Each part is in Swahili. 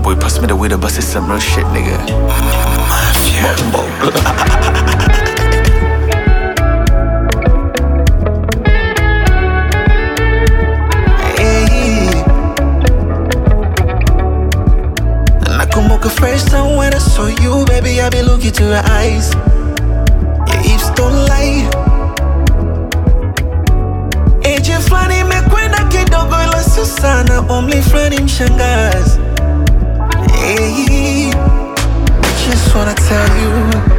boy pass me the weed, but it's some real shit, nigga. Hey. Nakumbuka first time when I saw you, baby, I be looking to your eyes. Your hips don't lie. Age fulani imekwenda kidogo, ila sio sana, umri fulani mshangazi. Hey. Just wanna tell you,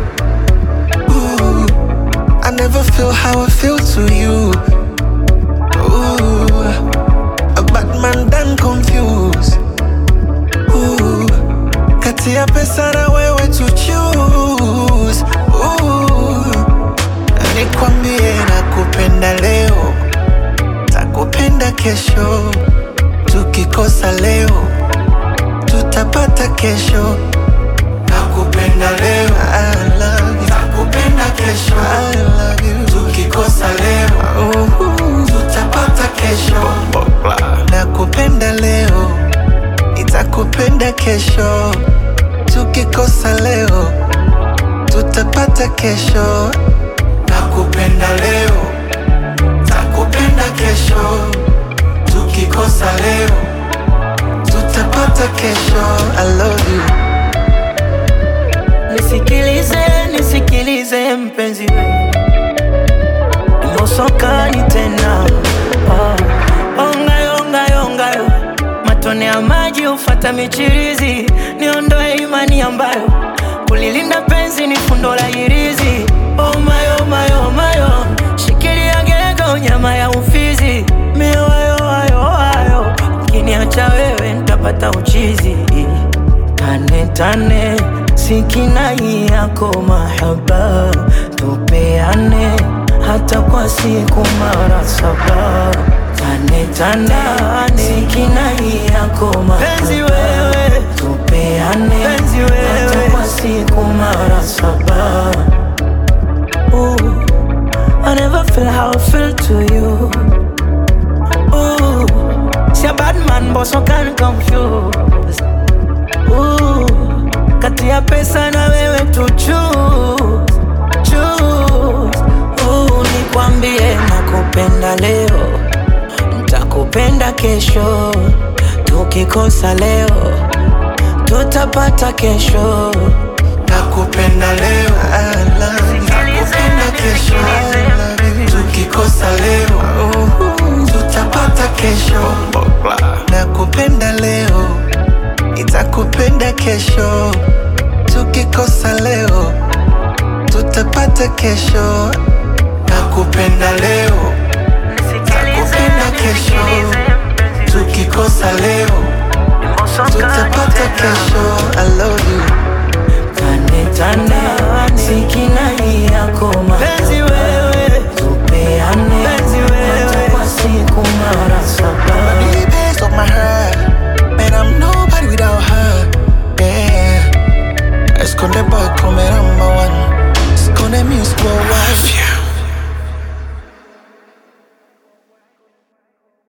ooh, I never feel how I feel to you. Ooh, a bad man done confused. Ooh, kati ya pesa na wewe to choose. Ooh, nikwambie nakupenda leo, takupenda kesho. Tukikosa leo, tutapata kesho. Nakupenda leo, I love you. Nakupenda kesho, I love you. Tukikosa leo, uh, tutapata kesho. Nakupenda leo, nitakupenda kesho. Tukikosa leo, tutapata kesho. Nakupenda leo, takupenda kesho. Tukikosa leo, tutapata kesho. I love you. Nisikilize, nisikilize mpenzi we Mosokani tena oh. Ongayo, ongayo, ongayo Matone ya maji ufata michirizi Niondoe imani ambayo Kulilinda penzi ni fundo la hirizi Oh my, oh my, oh my, oh. Shikilia gego nyama ya ufizi Miwayo, ayo, ayo Ukiniacha wewe nitapata uchizi Tane tane sikinai yako mahaba tupeane hata kwa siku mara saba tane tane sikinai yako mahaba wewe tupeane Penzi wewe hata kwa siku mara saba Ooh, I never feel how I feel to you Ooh, see a bad man but so can confuse Ooh, kati ya pesa na wewe tu choose, choose. Ooh, nikwambie nakupenda leo, nitakupenda kesho. Tukikosa leo, tutapata kesho. Nakupenda leo, I love you. Nakupenda kesho, I love you. Tukikosa leo, uh, tutapata kesho. Nakupenda leo, nitakupenda kesho. Tukikosa leo, tutapata kesho. Nakupenda leo, nakupenda kesho. Tukikosa leo, tutapata kesho. I love you.